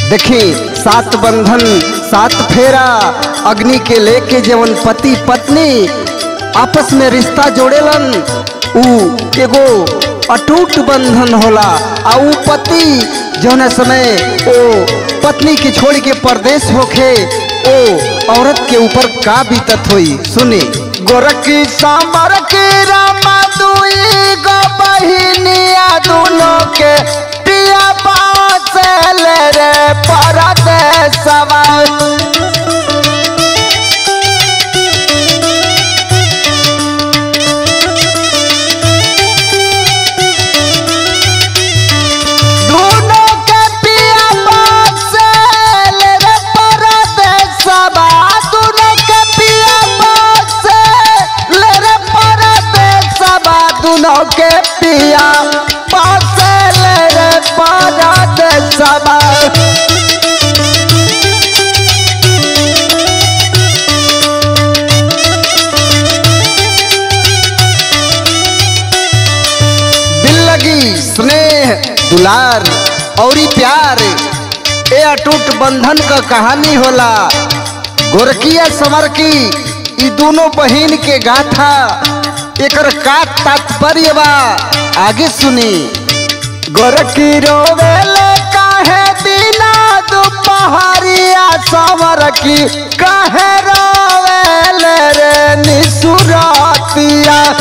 देखी सात बंधन सात फेरा अग्नि के लेके जवन पति पत्नी आपस में रिश्ता जोड़ेलन ऊ एगो अटूट बंधन होला आ ऊ पति जौन समय ओ पत्नी के छोड़ के परदेश होखे ओ औरत के ऊपर का बीतत होई सुनी गोरखी सांबर की रामा दुई गो बहिनिया दोनों के पिया बासल रे परदेसवा दोनों के पिया बासल रे परदेसवा दोनों के पिया बासल रे परदेसवा दोनों के पिया बासल रे परदेसवा दिल लगी स्नेह दुलार औरी प्यार ए अटूट बंधन का कहानी होला गोरकिया समर की ई दोनों बहिन के गाथा एकर का तात्पर्य बा आगे सुनी गोरकी रोवेले काहे दिना दुपहरिया समर की काहे रोवेले रे निसुरातिया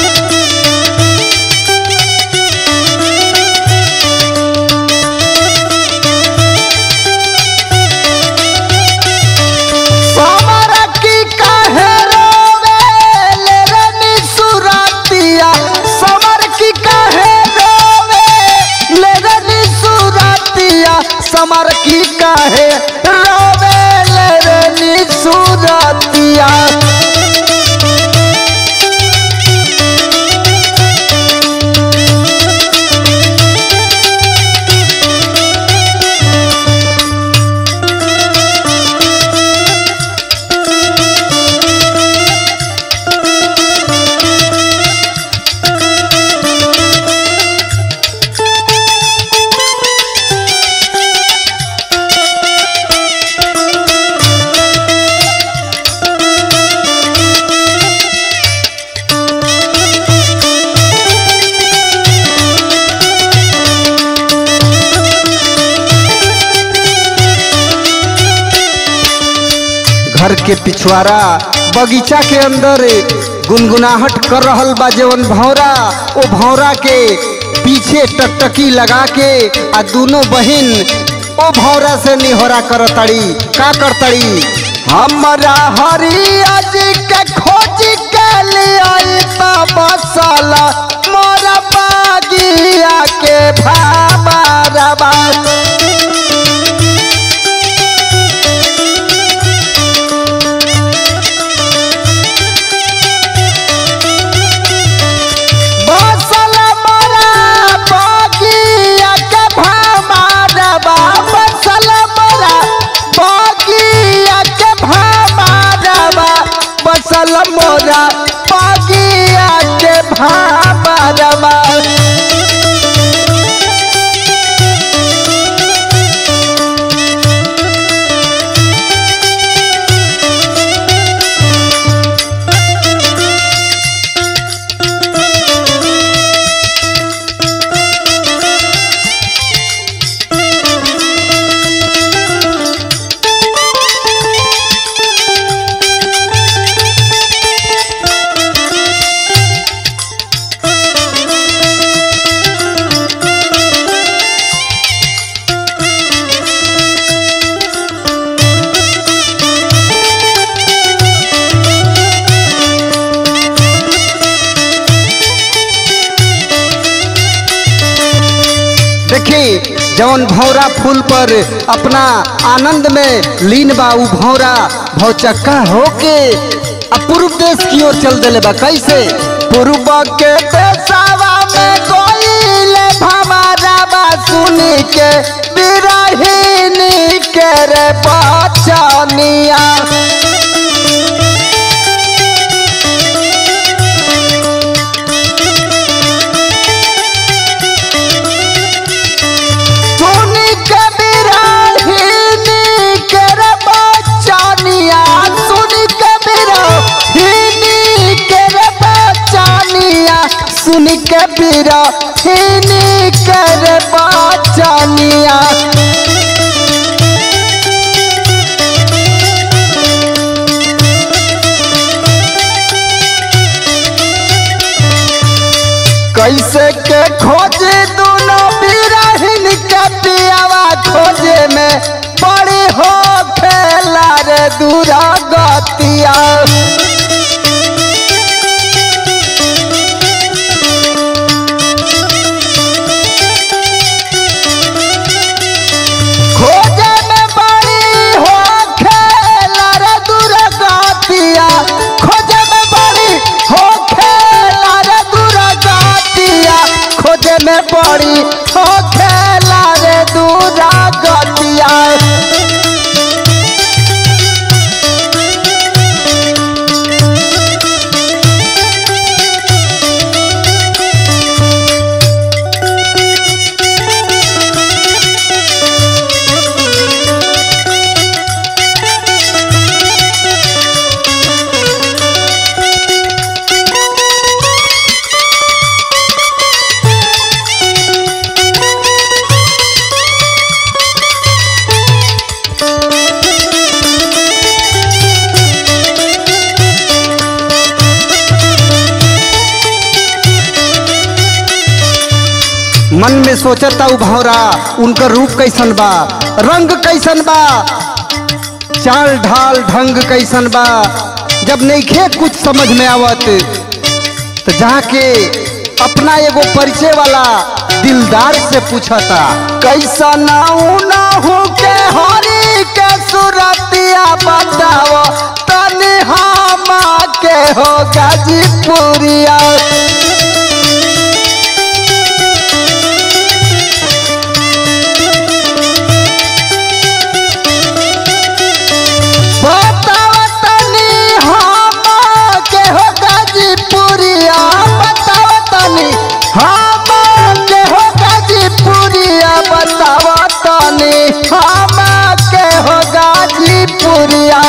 समर की काहे रोवेले रे निसुरातिया समर की काहे रोवेले रे निसुरातिया समर की काहे रोवेले रे निसुरातिया घर के पिछवाड़ा बगीचा के अंदर गुनगुनाहट कर रहल बा जवन भौरा ओ भौरा के पीछे टकटकी लगा के आ दोनों बहिन ओ भौरा से निहोरा करतड़ी का करतड़ी हमरा हरिया जी के खोज के लिए बसाला मोरा बागिया के भाबा रबा बसल मोरा बगिया के भामारबा बसल मोरा बगिया के भामारबा बसल मोरा बगिया के भामारबा देखी जौन भौरा फूल पर अपना आनंद में लीन बा उ भौरा भौचक्का होके आ पूर्व देश की ओर चल देले बा कैसे पूर्व के देशवा में कोइले भमारा बा सुनी के बिरहिनी के रे बचनिया सुनी के बिरहिनी बीरा हिनी कर बाचनिया कैसे के खोजे दोनों बिरहिन के पियावा खोजे में बड़ी हो खेला रे दूरा गतिया खोजे में बड़ी हो खेला रे दूरा गतिया खोजे में बड़ी हो खेला रे दूरा गतिया खोजे में बड़ी हो खेला रे दूरा गतिया मन में सोचता उ भौरा उनकर रूप कैसन बा रंग कैसन बा चाल ढाल ढंग कैसन बा जब नईखे कुछ समझ में आवत तो जाके अपना एगो परिचय वाला दिलदार से पूछता कैसा नाऊ ना हो के हरी के सुरतिया बताओ तनी हम के हो गाजीपुरिया बताओ तनी हम के हो गाजीपुरिया बताओ तनी हम के हो गाजीपुरिया बताओ तनी हम के हो गाजीपुरिया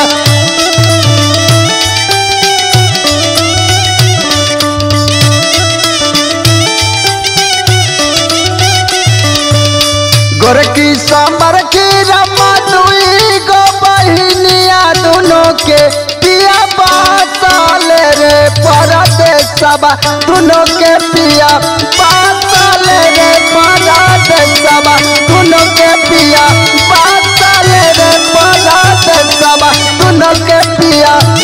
गोरकी सांबर की रमा दुई गो बहिनिया दोनों के पिया बासाले रे परदेसबा दोनों के पिया बासाले रे परदेसबा दोनों के पिया बासाले रे परदेसबा दोनों के पिया